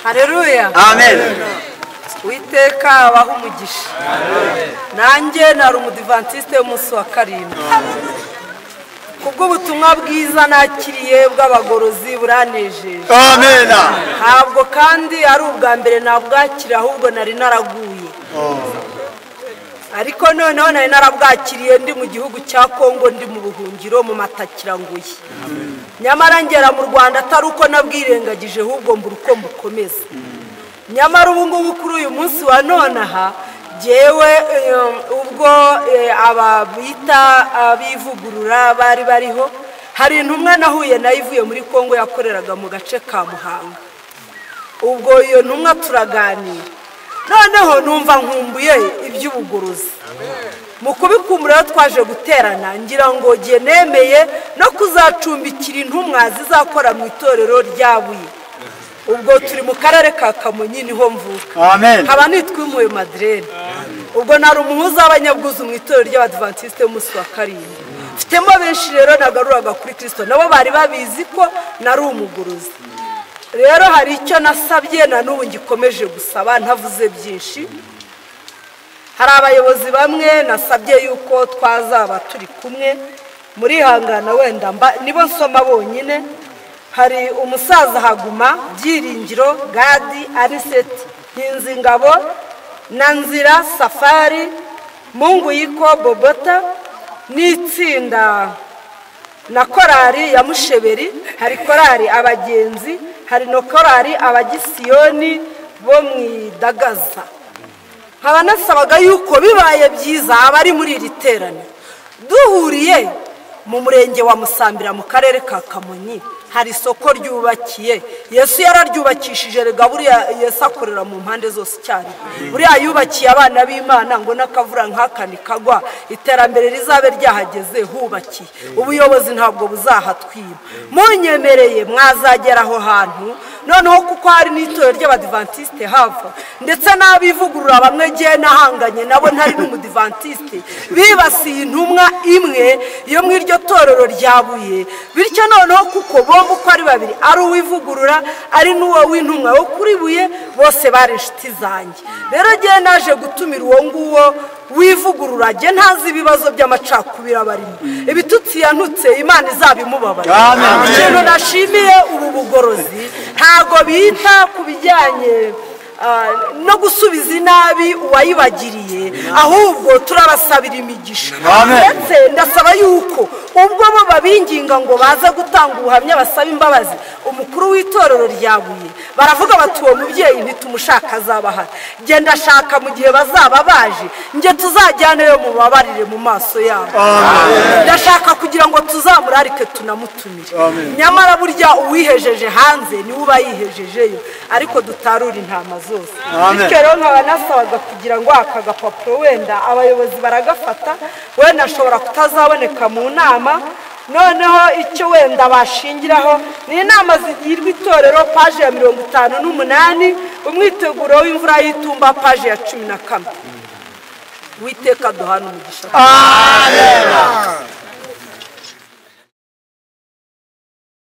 hareruya amen witeka abaho umugisha nanjye nari umudivantisite w'umunsi wa karindwi kubw'ubutumwa bwiza nakiriye bw'abagorozi buranejeje amen ntabwo kandi ari ubwa mbere nabwakira ahubwo nari naraguye ariko noneho nari narabwakiriye ndi mu gihugu cya kongo ndi mu buhungiro mu matakiranguye nyamara ngera mu rwanda atari uko nabwirengagije ahubwo mbura uko mbukomeza nyamara ubu ngubu kuri uyu munsi wa nonaha ngewe ubwo eh, aba bita abivugurura bari bariho hari intumwa nahuye nayo ivuye muri kongo yakoreraga mu gace ka muhanga ubwo iyo ntumwa turaganira noneho numva nkumbuye iby'ubugorozi mu kubikumbura rero twaje guterana ngira ngo jye nemeye no kuzacumbikira intumwa zizakora mu itorero ryabuye ubwo turi mu karere ka kamonyi niho mvuka amen nkaba nitwa impuye madirene ubwo nari umuhuza w'abanyabwuzu mu itorero ry'abadivantisite b'umunsi wa karindwi mfitemo benshi rero nagaruraga kuri kirisito nabo bari babizi ko nari umuguruzi rero hari icyo nasabye na n'ubu ngikomeje gusaba ntavuze byinshi hari abayobozi bamwe nasabye yuko twazaba turi kumwe murihangana wenda mba nibo nsoma bonyine hari umusaza haguma byiringiro gadi ariseti nkinzingabo na nzira safari munguyiko bobota n'itsinda na korari ya musheberi hari korari abagenzi hari na korari abagisiyoni bo mu idagaza nkaba nasabaga yuko bibaye byiza abari muri iri teraniro duhuriye mu murenge wa musambira mu karere ka kamonyi hari isoko ryubakiye yesu yararyubakishije rega buriya yesu akorera mu mpande zose cyane buriya yubakiye abana b'imana ngo n'akavura nk'aka ntikagwa iterambere rizabe ryahageze hubakiye ubuyobozi ntabwo buzahatwiba munyemereye mwazagera aho hantu noneho kuko hari n'itorero ry'abadivantisite hava ndetse n'abivugurura bamwe ngewe nahanganye nabo ntari n'umudivantisite bibasiye intumwa imwe yo mu iryo torero ryabuye bityo noneho kuko bombi uko ari babiri ari uwivugurura ari n'uwo w'intumwa wo kuri buye bose bari inshuti zanjye rero ngewe naje gutumira uwo nguwo wivugurura jye ntazi ibibazo by'amacakubiri aba arimo ibitutsi yanutse imana izabimubabara Amen. ikintu nashimiye ubu bugorozi ntabwo bita ku bijyanye ah, no gusubiza inabi uwayibagiriye ahubwo turabasabira imigisha Amen. ndetse ndasaba yuko ubwo bo babinginga ngo baze gutanga ubuhamya basaba imbabazi umukuru w'itorero ryabuye baravuga bati uwo mubyeyi ntitumushaka azaba ahari genda ashaka mu gihe bazaba baje njye tuzajyaneyo mubabarire mu maso yabo ndashaka kugira ngo tuzamurarike tunamutumire nyamara burya uwihejeje hanze niwe uba yihejejeyo ariko dutarure intama zose Amen. bityo rero nkaba nasabaga kugira ngo aka gapapuro wenda abayobozi baragafata wenda ashobora kutazaboneka mu nama noneho icyo wenda bashingiraho ni inama zigirwa itorero paje ya mirongo itanu n'umunani umwiteguro w'imvura y'itumba paje ya cumi na kane witeka duhana umugisha